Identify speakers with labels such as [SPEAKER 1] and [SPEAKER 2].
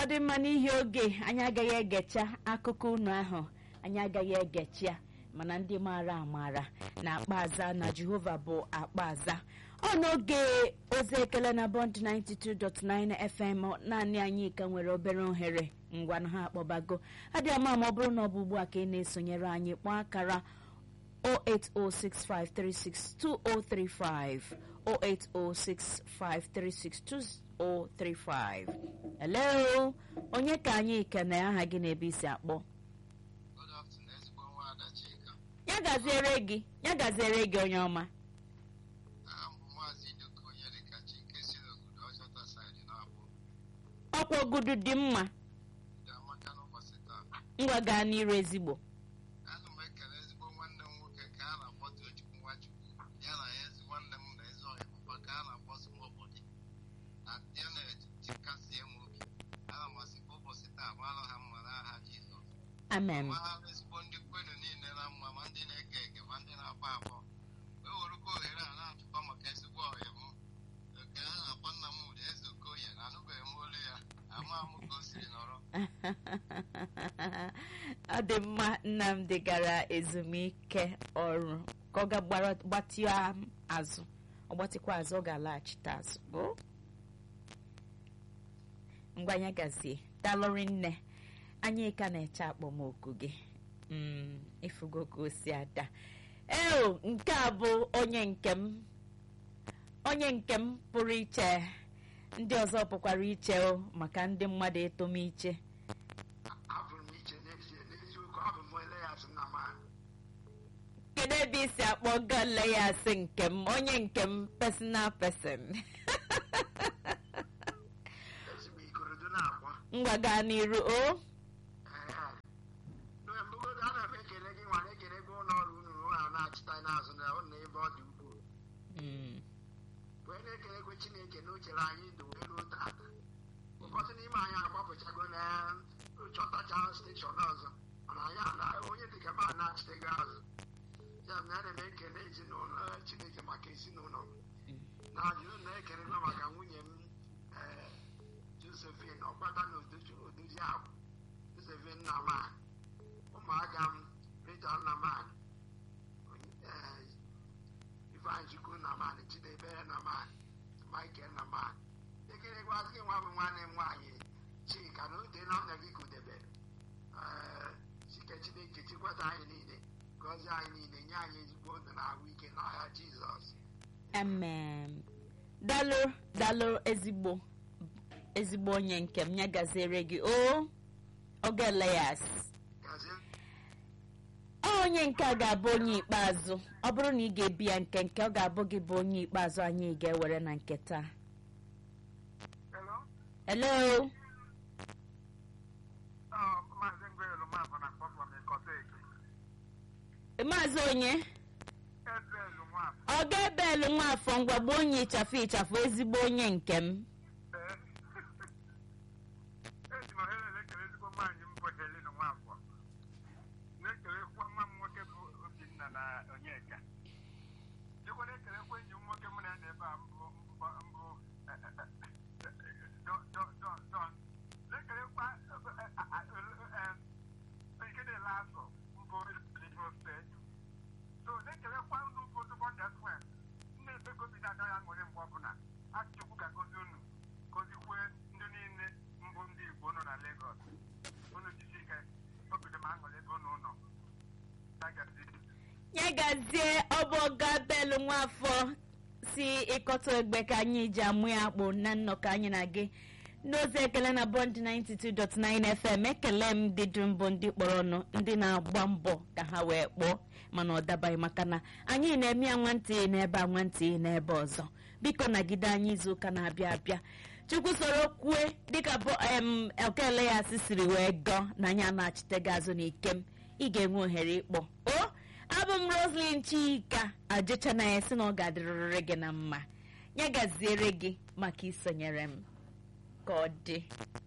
[SPEAKER 1] ọ dị mma n'ihi oge anyị agaghị egecha akụkọ unu ahụ anyị agaghị egecha mana ndị maara amaara na akpaza na jehova bụ akpaza ọ n'oge ozi ekele na bond 92.9 fm naanị anyị ka nwere obere ohere ngwa na ha akpọbago adị ama ma ọ bụrụ na ọ bụ ugbu a ka ị na-esonyere anyị kpọọ akara 08065362035 08065362035 hello onye ka anyị kene aha gị na ebe isi akpọ
[SPEAKER 2] Good afternoon, ezigbo nwaada Chika.
[SPEAKER 1] ya gaziere gị ya gaziere gị onye ọma
[SPEAKER 2] Aha m bụ Maazị Idoka Onyedika Chike si n'obodo Ọjọta saịdị na-abụ
[SPEAKER 1] ọkwa ogudu dị mma
[SPEAKER 2] dị amaka n'ụbọchị taa.
[SPEAKER 1] ngwa gaa n'iru ezigbo
[SPEAKER 2] Ana m ekele ezigbo nwanne m nwoke ka a na-akpọ Tochukwu Nwachukwu ya na ya ezi nwanne m na ezi ọhịa bụkwa ka a na-akpọ Smobodi na ya na-echikasie m obi. Ana m asị ka ụbọchị taa mara ha mma n'aha Jizọs.
[SPEAKER 1] amen
[SPEAKER 2] Mara ezigbo ndị kwenu niile na mma ma ndị na-ege ege ma ndị na-akpọ akpọ. E werukwa ohere a na-achụkwa maka ezigbo ọhịa m nke a na-akpọ nna m ụda eze okoye na anụbeghị m olu ya ama m ka o siri nọrọ
[SPEAKER 1] ọ dị mma nnamdị gara ezumike ọrụ ka ọ ga gbara- gbatịa azụ ọ gbatịkwa azụ ọ ga-alaghachite azụ o ngwa anya gazie dalụrị nne anyị ka na-eche akpọmoku gị Mm, ịfụgo ka o si ada eo nke a bụ onye nke m onye nke m pụrụ iche ndị ọzọ pụkwara iche o maka ndị mmadụ etom iche
[SPEAKER 3] abụrụ m iche n'ezie n'eziokwu abụ m ele ya sị na ma
[SPEAKER 1] kedu ebe isi akpọ gale ya asị nke m onye nke m personal person
[SPEAKER 3] ezigbo ikorodo na-akwa
[SPEAKER 1] ngwa gaa n'iru o
[SPEAKER 3] ee mbugodo ana m ekele gị nwa na-ekele gị ụlọ ọrụ unu ụlọ a na-achịta n'azụ na ụlọ ebe ọ dị ukwuu
[SPEAKER 1] Mm,
[SPEAKER 3] wee na-ekelekwe chineke na o chere anyị ndụ wee ruo tata ụfọdụ n'ime anyị agbapụchago na chọtacha steshọn ọzọ mana anyị ana onye dịka m a na-achịtago azụ ya na ana m ekele ezinụlọ chineke maka ezinụlọ m na ajụjụ na-ekelekwa maka nwunye m ee josephine ọkpata na odozi odozi akwụ josephine naman ụmụaka m rita naman ee ifeanyị chukwu naman chidebere naman michael naman ekelekwazi gị nwa bụ nwanne m nwaanyị chika na ote na ọnya gị kudebere ee sike chineke chikwata anyị niile gọzie anyị niile nye anyị ezigbo ndụ na ahụ ike n'ahịa jizọs
[SPEAKER 1] amen dalụ dalụ ezigbo ezigbo onye nke m ya gaziere gị o ogele ya asị
[SPEAKER 3] gazie
[SPEAKER 1] onye nke a ga-abụ onye ikpeazụ ọ bụrụ na ị ga-ebi ya nke nke ọ ga-abụ gị bụ onye ikpeazụ anyị ga-ewere na nke taa
[SPEAKER 3] Hello?
[SPEAKER 1] hello
[SPEAKER 3] Uh, Maazị Ngwelu Mabụ na Kpọkpọ m Ịkọta Eke.
[SPEAKER 1] maazị onye
[SPEAKER 3] Ebelu Nwafọ.
[SPEAKER 1] ọ ga-ebelu nwafọ ngwagbo onye ịchafụ ịchafụ ezigbo onye nke m
[SPEAKER 3] Eji m ohere na-ekele ezigbo nwaanyị m bụ Helena Nwafọ. Na-ekelekwa nwa m nwoke bụ Obinna na Onyeka. Dịkwa na-ekelekwa enyi m nwoke mụ na ya na ebe a mbụ mbụ mbụ eh, eh, eh, John John John John. Na-ekelekwa eh, eh, eh, eh, nke na-ele azụ mbụ Imo steeti. So na-ekelekwa unu bụ Dubon Deswen. Nna Ebegobi na-ada ya ṅụrị mgbe ọbụla. Achukwu ga-agọzi unu gọzikwe ndị niile mbụ ndị Igbo nọ na Lagos. Unu jisi ike obido m aṅụrị ebe unu nọ. Ya gazie.
[SPEAKER 1] ya gazie ọbụ ọga belu nwafọ si ịkọta egbe ka anyị ji amụ ya akpụ na nnọkọ anyị na gị n'ozi ekele na bond 92.9 fm ekele m ndị dum bụ ndị kpọrọ ọnụ ndị na-agba mbọ ka ha wee kpọọ mana ọ dabaghị maka na anyị na-eme ya nwantị n'ebe a nwantị n'ebe ọzọ biko nagide anyị izuụka na-abịa abịa chukwu soro kwue dịka bụ em okele ya si siri wee gọọ na anyị a na-achite gị azụ n'ikem ị ga-enwe ohere ịkpọ o abụ m roslyn chika ajụcha na ya sị na ọ ga-adịrịrị gị na mma ya gaziere gị maka isonyere m ka ọ dị